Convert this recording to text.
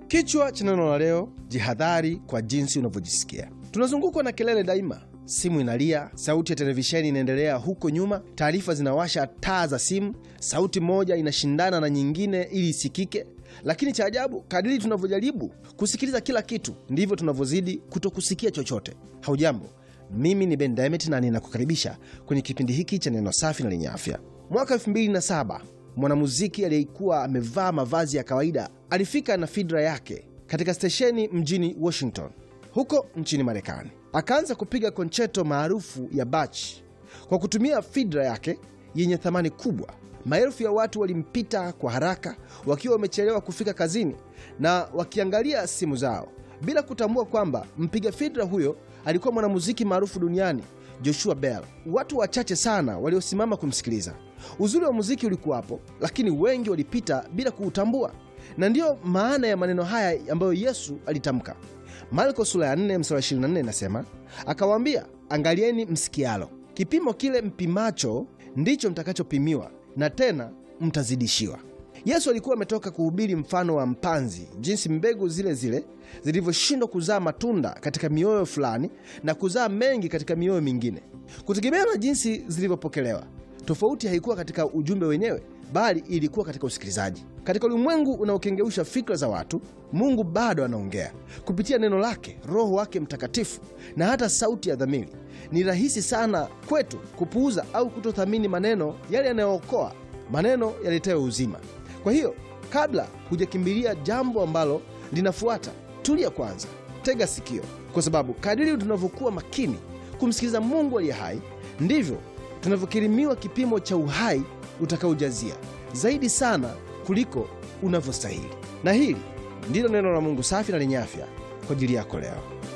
Kichwa cha neno la leo: jihadhari kwa jinsi unavyojisikia. Tunazungukwa na kelele daima, simu inalia, sauti ya televisheni inaendelea huko nyuma, taarifa zinawasha taa za simu, sauti moja inashindana na nyingine ili isikike. Lakini cha ajabu, kadiri tunavyojaribu kusikiliza kila kitu, ndivyo tunavyozidi kutokusikia chochote. Haujambo, mimi ni Ben Diamond na ninakukaribisha kwenye kipindi hiki cha neno safi na lenye afya. Mwaka 2007 mwanamuziki aliyekuwa amevaa mavazi ya kawaida alifika na fidra yake katika stesheni mjini Washington huko nchini Marekani. Akaanza kupiga koncheto maarufu ya Bach kwa kutumia fidra yake yenye thamani kubwa. Maelfu ya watu walimpita kwa haraka, wakiwa wamechelewa kufika kazini na wakiangalia simu zao, bila kutambua kwamba mpiga fidra huyo alikuwa mwanamuziki maarufu duniani Joshua Bell. Watu wachache sana waliosimama kumsikiliza. Uzuri wa muziki ulikuwapo, lakini wengi walipita bila kuutambua, na ndiyo maana ya maneno haya ambayo Yesu alitamka. Marko sura ya 4 mstari 24 inasema, akawaambia, angalieni msikialo, kipimo kile mpimacho ndicho mtakachopimiwa, na tena mtazidishiwa. Yesu alikuwa ametoka kuhubiri mfano wa mpanzi, jinsi mbegu zile zile zilivyoshindwa kuzaa matunda katika mioyo fulani na kuzaa mengi katika mioyo mingine, kutegemea na jinsi zilivyopokelewa. Tofauti haikuwa katika ujumbe wenyewe, bali ilikuwa katika usikilizaji. Katika ulimwengu unaokengeusha fikra za watu, Mungu bado anaongea kupitia neno lake, Roho wake Mtakatifu na hata sauti ya dhamiri. Ni rahisi sana kwetu kupuuza au kutothamini maneno yale yanayookoa, maneno yaletayo uzima. Kwa hiyo kabla hujakimbilia jambo ambalo linafuata, tulia kwanza, tega sikio, kwa sababu kadiri tunavyokuwa makini kumsikiliza Mungu aliye hai, ndivyo tunavyokirimiwa kipimo cha uhai utakaojazia zaidi sana kuliko unavyostahili. Na hili ndilo neno la Mungu safi na lenye afya kwa ajili yako leo.